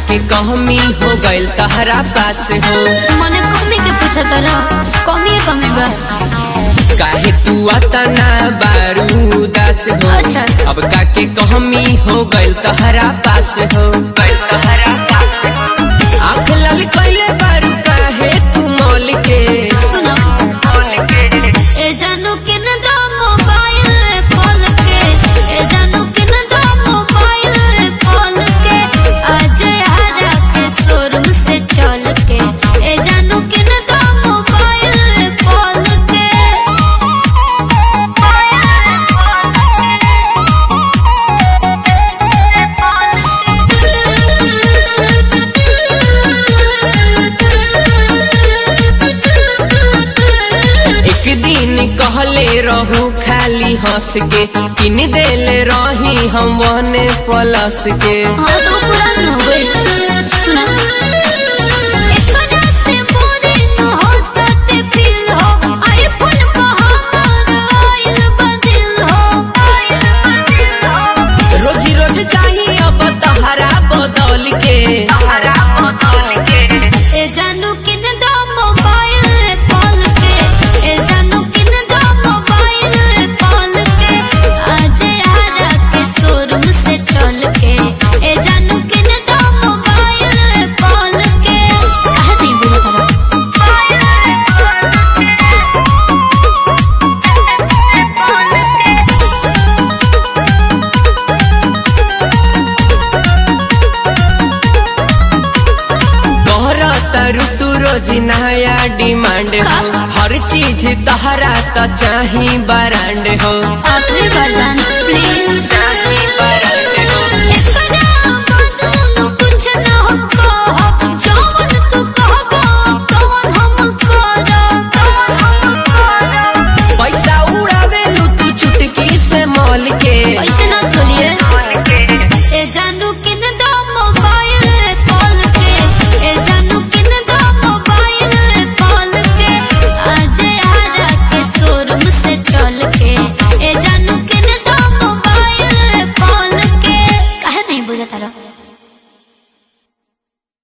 के कहमी हो गइल तहरा पास हो मने कमी के पूछत रह कमी है कमी बा काहे तू अतना बारू दास हो अच्छा। अब का के कहमी हो गइल तहरा पास हो आँख लाल कइले बारू काहे तू मौल के सुनो ए जानू के न दो मोबाइल खोल के ए जानू के न दो मोबाइल खोल के आज हरा के शोरूम से चल के ए जानू के न दो मोबाइल खोल के एक दिन कहले रहू खाली हंस के किन देले रही हम वने प्लस के हाँ तो पुरान हो गई सुना एकरा से बोरिंग होता ते फील हो आईफोन पे हमर आइल बदल हो रोज रोज चाहिए अब तहरा बदल के ए जानू किन दो मोबाइल कॉल के ए जानू किन दो मोबाइल कॉल के आज हरा के शोरूम से चल के ए जानू किन दो मोबाइल कॉल के कहा नहीं बोला तोहरा तरु तू रोज नया डिमांड हो हर चीज तहरा तो चाही बरांड हो आखिरी बार जान प्लीज चाही बरांड हो एकरा बात दुनु कुछ न हो कहो